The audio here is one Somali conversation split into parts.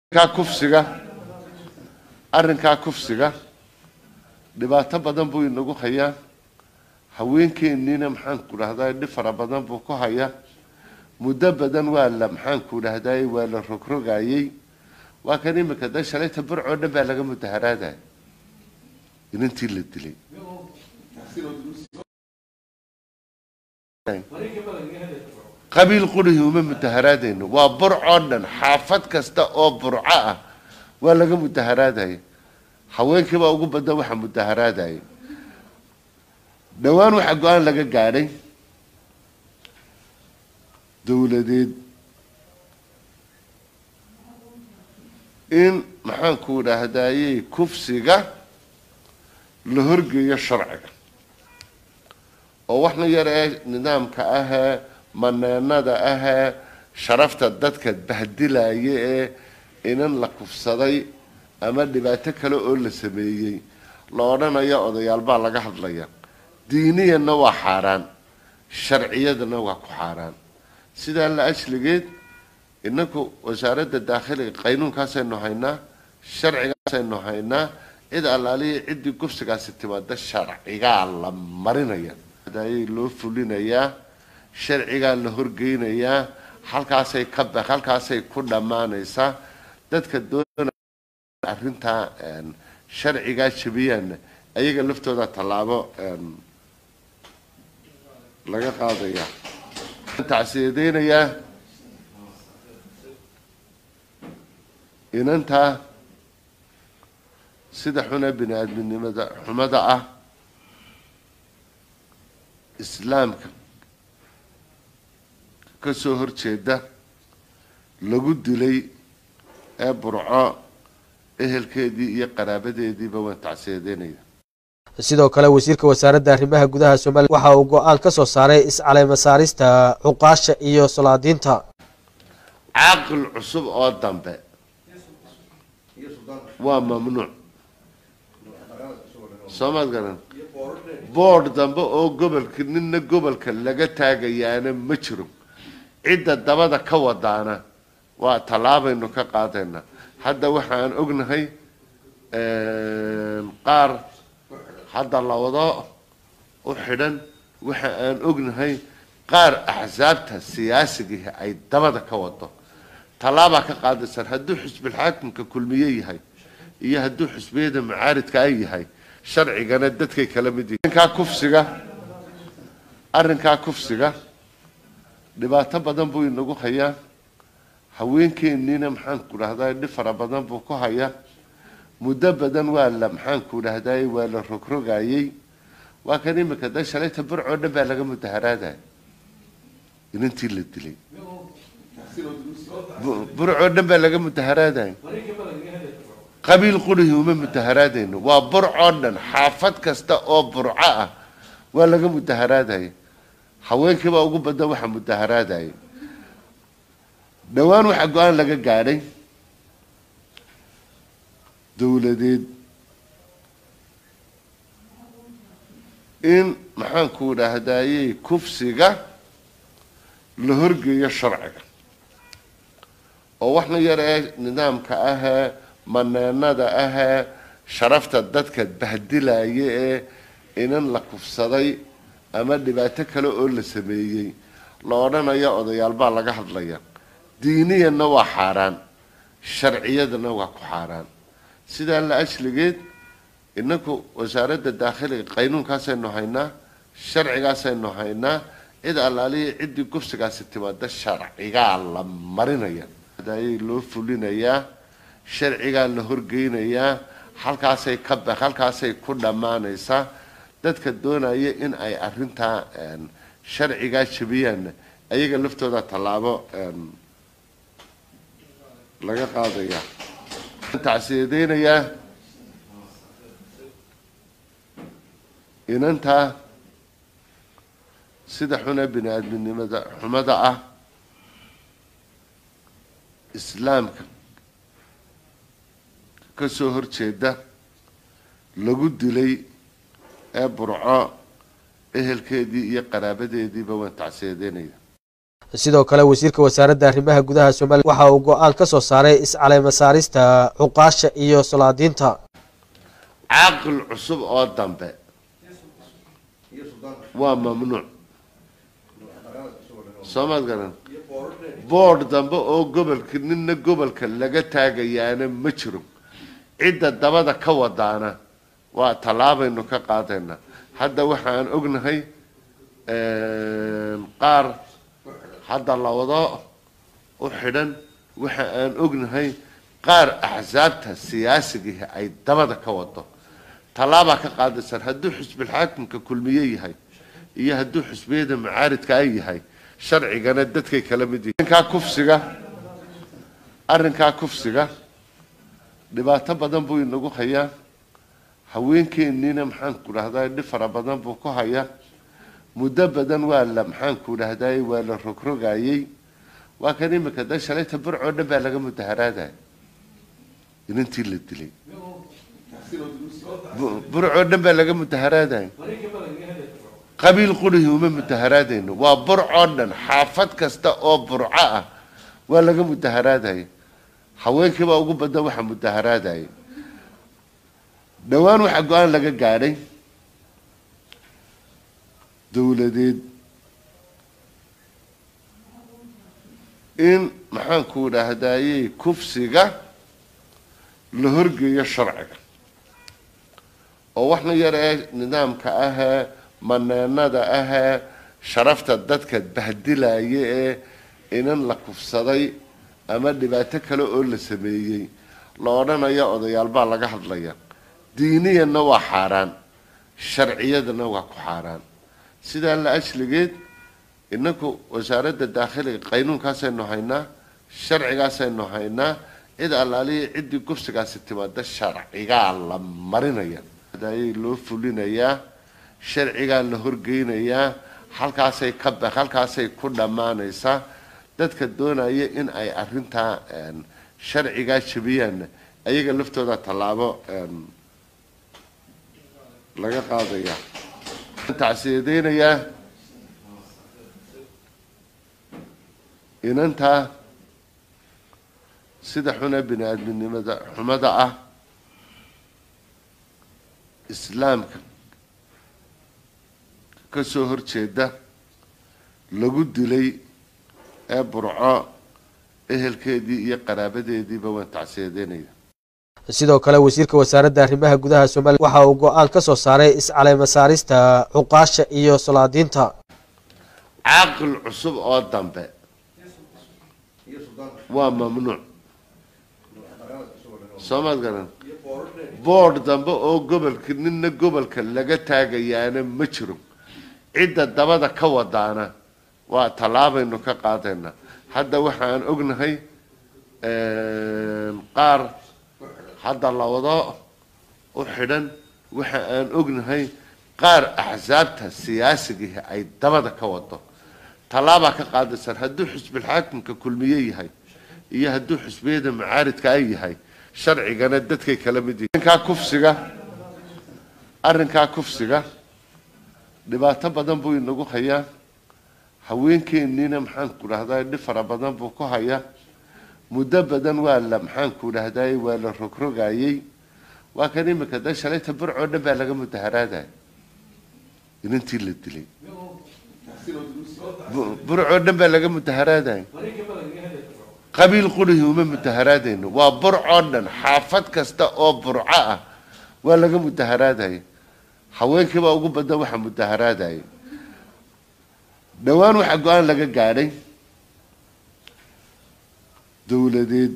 arrinkaa kufsiga arrinkaa kufsiga dhibaato badan buu inagu hayaa haweenkeeniina maxaanku dhahdaa dhib fara badan buu ku hayaa muddo badan waa la maxaanku dhahdaay waa la rogrogayey waa kan imika da shalayta burcoo dhan baa laga mudaharaadaya inantii la dilay qabiil qurihii uma mudaharaadayno waa burcoo dhan xaafad kasta oo burco ah waa laga mudaharaadaya haweenkiibaa ugu badan waxa mudaharaadaya dhowaan waxaa go-aan laga gaadhay dowladeed in maxaanku dhahdaayey kufsiga la horgeeyo sharciga oo waxna yar ee nidaamka ahee maneenada ahee sharafta dadka bahdilaya ee inan la kufsaday ama dhibaato kale oo la sameeyey la odhanayo odayaal baa laga hadlaya diiniyanna waa xaaraan sharciyadana waa ku xaaraan sidaa la ashligeed inaku wasaaradda daakhiliga qaynuunkaasaynu haynaa sharcigaasaynu haynaa cid allaaliya ciddii gufsigaasi timaada sharcigaa la marinaya ayay loo fulinayaa sharcigaa la horgeynayaa halkaasay ka ba halkaasay ku dhammaanaysaa dadka doona arrintaa sharcigaa jabiyaana ayaga laftooda tallaabo laga qaadaya tacsiyadeynayaa inantaa sida xuna bini aadminimada xumada ah islaamka ka soo horjeeda lagu dilay ee burco ehelkeedii iyo qaraabadeediiba waan tacsiyadeynaya sidoo kale wasiirka wasaaradda arrimaha gudaha somaliya waxa uu go-aan ka soo saaray iscaleyma saarista cuqaasha iyo salaadiinta caaqil cusub oo dambe waa mamnuuc soomaad garan boord dambe oo gobolka nina gobolka laga taagayaana ma jiro cidda dabada ka wadaana waa tallaabaynu ka qaadaynaa hadda waxaan ognahay qaar hadda lawado u xidhan waxa aan ognahay qaar axsaabta siyaasigii ay dabada ka wado tallaabaa ka qaadaysaan hadduu xisbilxaakimka kulmiye yahay iyo hadduu xisbiyada macaaridka ay yahay sharcigana dadkay kala mid yihiin arrinkaa kufsiga arrinkaa kufsiga dhibaato badan buu inagu hayaa haweenkeeniina maxaanku dhahdaa dhib fara badan buu ku hayaa muddo badan waa la maxaanku dhahdaay waa la rogrogayey waa kan imika da shalayta burcoo dhan baa laga mudaharaadaya inantii la dilay burcoo dhan baa laga mudaharaadaya qabiil qurihii uma mudaharaadayno waa burcoo dhan xaafad kasta oo burco ah waa laga mudaharaadaya haweenkiibaa ugu badan waxa mudaharaadaya dhowaan waxaa go-aan laga gaadhay dowladeed in maxaanku dhahdaayey kufsiga la horgeeyo sharciga oo waxna yar ee nidaamka ahee maneenada ahee sharafta dadka bahdilaya ee inan la kufsaday ama dhibaato kale oo la sameeyey la odhanayo odayaal baa laga hadlaya diiniyanna waa xaaraan sharciyadana waa ku xaaraan sidaa la ashligeed inaku wasaaradda daakhiliga qaynuunkaasaynu haynaa sharcigaasaynu haynaa cid allaaliya ciddii gufsigaasi timaada sharcigaa la marinaya ayay loo fulinayaa sharcigaa la horgeynayaa halkaasay ka ba halkaasay ku dhammaanaysaa dadka doonaya in ay arrintaa sharcigaa jabiyaana ayaga laftooda tallaabo laga qaadaya tacsiyadeynayaa inantaa sida xuna bini aadminimada xumada ah islaamka ka soo horjeeda lagu dilay ee burco ehelkeedii iyo qaraabadeediiba waan tacsiyadeynaya sidoo kale wasiirka wasaaradda arrimaha gudaha somalilan waxa uu go-aan ka soo saaray iscaleyma saarista cuqaasha iyo solaadiinta caaqil cusub oo dambe waa mamnuuc soomaad garan boord dambe oo gobolka nina gobolka laga taagayaana ma jiro cidda dabada ka wadaana waa tallaabaynu ka qaadayna hadda waxaan ognahay qaar hadda lawado u xidhan waxa aan ognahay qaar axsaabta siyaasigihi ay dabada ka wado tallaabaa ka qaadaysaan hadduu xusbilxaakimka kulmiye yahay iyo hadduu xusbiyada macaaridka ay yahay sharcigana dadkay kala mid yihin arrinkaa kufsiga arrinkaa kufsiga dhibaato badan buu inagu hayaa haweenkeeniina maxaanku dhahdaa dhib fara badan buu ku hayaa muddo badan waa la maxaanku dhahdaay waa la rogrogayey waa kan imika da shalayta burcoo dhan baa laga mudaharaadaya inantii la dilay burcoo dhan baa laga mudaharaadaya qabiil qurihi uma mudaharaadayno waa burcoo dhan xaafad kasta oo burco ah waa laga mudaharaadaya haweenkiibaa ugu badan waxa mudaharaadaya dhowaan waxaa go-aan laga gaadhay dowladeed in maxaanku dhahdaayey kufsiga la horgeeyo sharciga oo waxna yar ee nidaamka ahee maneenada ahee sharafta dadka bahdilaya ee inan la kufsaday ama dhibaato kale oo la sameeyey la odhanayo odayaal baa laga hadlaya diiniyanna waa xaaraan sharciyadana waa ku xaaraan sidaa la ashligeed inaku wasaaradda daakhiliga qaynuunkaasaynu haynaa sharcigaasaynu haynaa cid allaaliya ciddii gufsigaasi timaada sharcigaa la marinaya ayay loo fulinayaa sharcigaa la horgeynayaa halkaasay ka ba halkaasay ku dhammaanaysaa dadka doonaya in ay arrintaa sharcigaa jabiyaanna ayaga laftooda tallaabo laga qaadaya tacsiyadeynayaa inantaa sida xuna bini aadminimada xumada ah islaamka ka soo horjeeda lagu dilay ee burco ehelkeedii iyo qaraabadeediiba waan tacsiyadeynaya sidoo kale wasiirka wasaaradda arrimaha gudaha somalilan waxa uu go-aan ka soo saaray iscaleyma saarista cuqaasha iyo solaadiinta caaqil cusub oo dambe waa mamnuuc soomaad garan boord dambe oo gobolka nina gobolka laga taagayaana ma jiro cidda dabada ka wadaana waa tallaabaynu ka qaadayna hadda waxaan ognahay qaar hadda lawado u xidhan waxa aan ognahay qaar axsaabta siyaasigihi ay dabada ka wado tallaabaa ka qaadaysaan hadduu xusbilxaakimka kulmiye yahay iyo hadduu xusbiyada macaaridka ay yahay sharcigana dadkay kala mid yihin arrinkaa kufsiga arrinkaa kufsiga dhibaato badan buu inagu hayaa haweenkeeniina maxaanku dhahdaa dhib fara badan buu ku hayaa muddo badan waa la maxaanku dhahdaay waa la rogrogayey waa kan imika da shalayta burcoo dhan baa laga mudaharaadaya inantii la dilay burcoo dhan baa laga mudaharaadaya qabiil qurihi uma mudaharaadayno waa burcoo dhan xaafad kasta oo burco ah waa laga mudaharaadaya haweenkiibaa ugu badan waxa mudaharaadaya dhowaan waxaa go-aan laga gaadhay dowladeed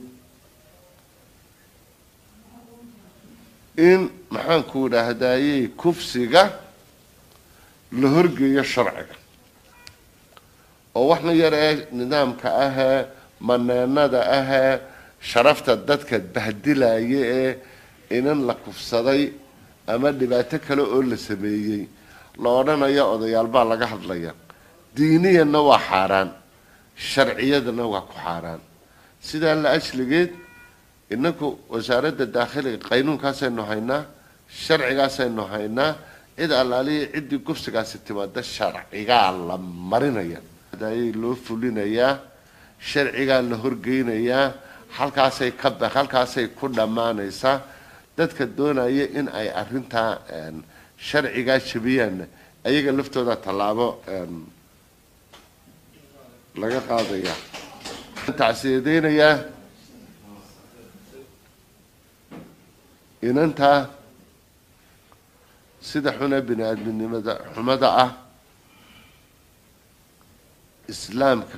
in maxaanku dhahdaayey kufsiga la horgeeyo sharciga oo waxna yar ee nidaamka ahee maneenada ahee sharafta dadka bahdilaya ee inan la kufsaday ama dhibaato kale oo la sameeyey la odhanayo odayaal baa laga hadlaya diiniyanna waa xaaraan sharciyadana waa ku xaaraan sidaa la ashligeed inaku wasaaradda daakhiliga qaynuunkaasaynu haynaa sharcigaasaynu haynaa cid allaaliya ciddii gufsigaasi timaada sharcigaa la marinaya ayay loo fulinayaa sharcigaa la horgeynayaa halkaasay ka ba halkaasay ku dhammaanaysaa dadka doonaya in ay arrintaa sharcigaa jabiyaanna ayaga laftooda tallaabo laga qaadaya tacsiyadeynayaa inantaa sida xuna bini aadminimada xumada ah islaamka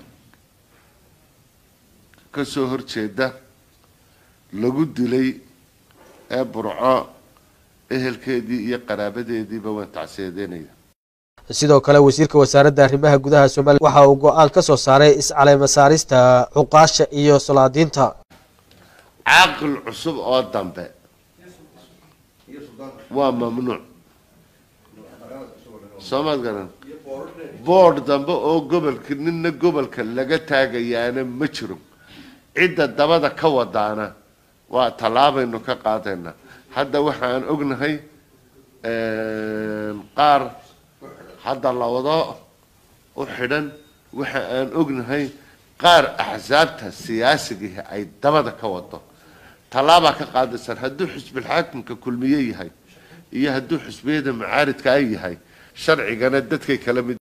ka soo horjeeda lagu dilay ee burco ehelkeedii iyo qaraabadeediiba waan tacsiyadeynaya sidoo kale wasiirka wasaaradda arrimaha gudaha somaliya waxa uu go-aan ka soo saaray iscaleyma saarista cuqaasha iyo solaadiinta caaqil cusub oo dambe waa mamnuuc soomaad garan boord dambe oo gobolka nina gobolka laga taagayaana ma jiro cidda dabada ka wadaana waa tallaabaynu ka qaadaynaa hadda waxaan ognahay qaar hadda lawado u xidhan waxa aan ognahay qaar axsaabta siyaasigii ay dabada ka wado tallaabaa ka qaadaysaan hadduu xisbilxaakimka kulmiye yahay iyo hadduu xisbiyada macaaridka ay yahay sharcigana dadkay kala mid